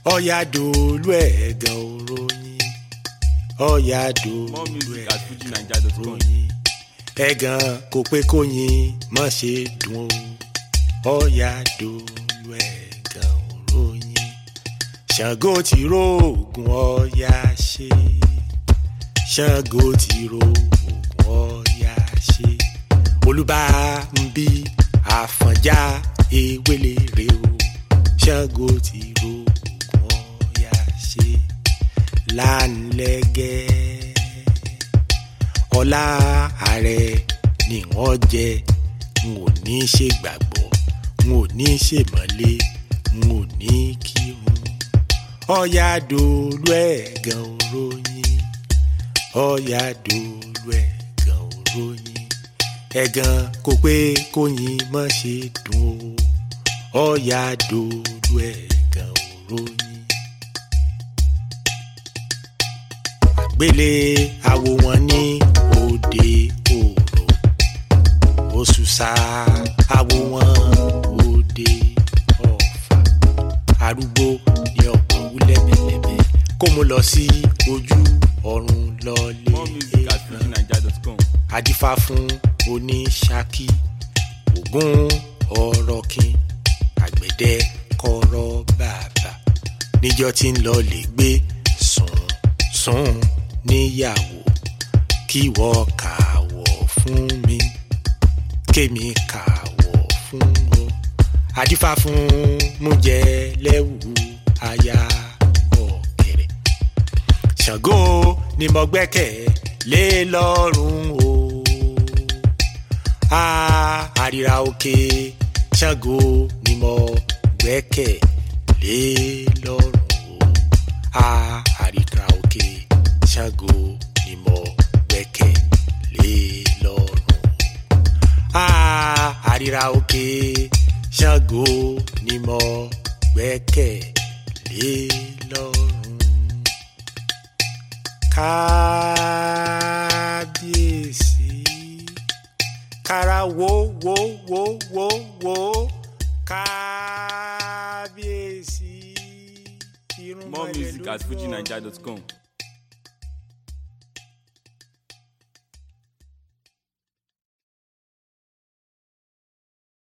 ọ̀yà dòlú ẹ̀gàn òròyìn ọ̀yà More dòlú music at ẹ̀gàn fujinaija.com. òròyìn ẹ̀gàn kò pé kóyin má ṣe dùn ó ọ̀yà dòlú ẹ̀gàn òròyìn ṣàngó ti róògùn ọ̀yà ṣe ṣàngó ti róògùn ọ̀yà ṣe olùbá ń bí àfọ̀njá ewélé rè o ṣàngó ti róògùn ọ̀yà ṣe lánlẹ́gẹ́ ọlá ààrẹ ni wọ́n jẹ n ò ní ṣègbàgbọ́ n ò ní ṣèmọ́lé n ò ní kírun ọ̀yà dòlú ẹ̀gàn òròyìn ọ̀yà dòlú ẹ̀gàn òròyìn ẹ̀gàn kò pé kóyin má ṣe dùn ó ọ̀yà dòlú ẹ̀gàn òròyìn. àgbélé àwo wọn ní òde òrò òṣùṣà àwo wọn òde ọ̀fà arúgbó ní ọ̀pọ̀ wúlẹ̀ mẹ́lẹ́mẹ́ kó mo lọ sí ojú ọ̀run lọ́lé More music at fujinaija.com. adífá fún oníṣákí ògún ọ̀rọ̀kín àgbẹ̀dẹ kọ́rọ́ bàbà níjọ́ tí ń lọ lè gbé sùn sùn níyàwó kí wọ́n kàwọ̀ fún mi kémi kàwọ̀ fún ọ adífá fún mújẹ lẹ́wù aya ọ̀kẹ́rẹ́ ṣàngó ni mo gbẹ́kẹ̀ lé lọ́rùn o a àríra òkè ṣàngó ni mo gbẹ́kẹ̀ lé lọ́rùn o a àríra òkè ṣàngó ni mo gbẹ́kẹ̀ lé lọ́rùn o a àríra òkè ṣàngó ni mo gbẹ́kẹ̀ lé lọ́rùn kábíyèsí kára wo wo wo wo wo kábíyèsí irun More music mọ́lẹ̀ at lójú ọ̀run. fujinaija.com.